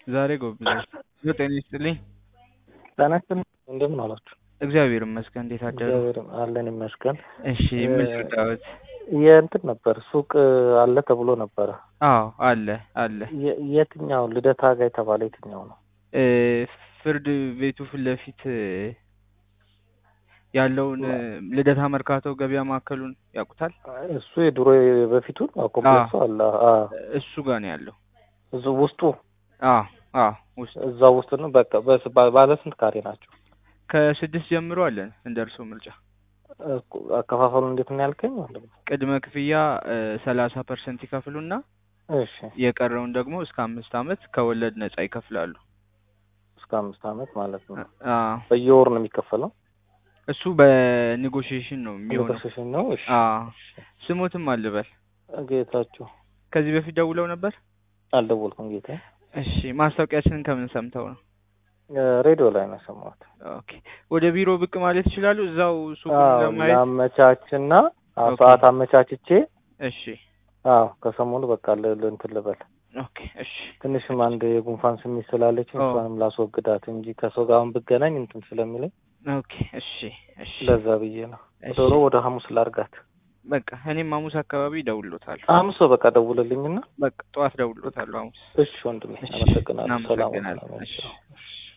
ዛሬ ጎብዛል። ጤና ይስጥልኝ። ጤና ይስጥልኝ። እንደምን አላችሁ? እግዚአብሔር ይመስገን። እንዴት አደሩ? እግዚአብሔር አለን ይመስገን። እሺ ምን ልርዳዎት? የእንትን ነበር ሱቅ አለ ተብሎ ነበረ። አዎ አለ አለ። የ- የትኛው ልደታ ጋ የተባለ የትኛው ነው? እ ፍርድ ቤቱ ፊት ለፊት እ ያለውን እ ልደታ መርካቶ ገበያ ማዕከሉን ያውቁታል? እሱ የድሮ በፊቱን ኮምፕሌክሱ አለ። አ እሱ ጋር ነው ያለው። እዙ ውስጡ አዎ አዎ ውስጥ እዛ ውስጥ ነው። በቃ በስ- ባ- ባለ ስንት ካሬ ናቸው? ከስድስት ጀምሮ አለን እንደ እርስዎ ምርጫ። እኮ አከፋፈሉ እንዴት ነው ያልከኝ? ወንድም ቅድመ ክፍያ ሰላሳ ፐርሰንት ይከፍሉና እሺ የቀረውን ደግሞ እስከ አምስት ዓመት ከወለድ ነጻ ይከፍላሉ። እስከ አምስት ዓመት ማለት ነው። አ በየወሩ ነው የሚከፈለው? እሱ በኔጎሽዬሽን ነው የሚሆነው። ኔጎሽዬሽን ነው። እሺ አ ስሞትም አልበል። ጌታችሁ ከዚህ በፊት ደውለው ነበር? አልደወልኩም ጌታ። እሺ ማስታወቂያችንን ከምን ሰምተው ነው? ሬዲዮ ላይ ነው የሰማሁት። ኦኬ ወደ ቢሮ ብቅ ማለት ይችላሉ? እዛው ሱቁን አዎ ለማየት። ላመቻችና አዎ ኦኬ። ሰዓት አመቻችቼ እሺ አዎ ከሰሞኑ በቃ ል- ል- እንትን ልበል ኦኬ እሺ ትንሽም አንድ የጉንፋን ስሜት ስላለች ኦ። እሷንም ላስወግዳት እንጂ ከሰው ጋር አሁን ብገናኝ እንትን ስለሚለኝ ኦኬ እሺ እሺ ለዛ ብዬ ነው። እሺ። ዶሮ ወደ ሐሙስ ላርጋት። በቃ እኔም ሐሙስ አካባቢ እደውልሎታለሁ። ሐሙስ በቃ ደውልልኝና በቃ ጠዋት እደውልሎታለሁ ሐሙስ። እሺ ወንድሜ እሺ አመሰግናለሁ። ሰላም እናመሰግናለን። ሁኑ። እሺ እሺ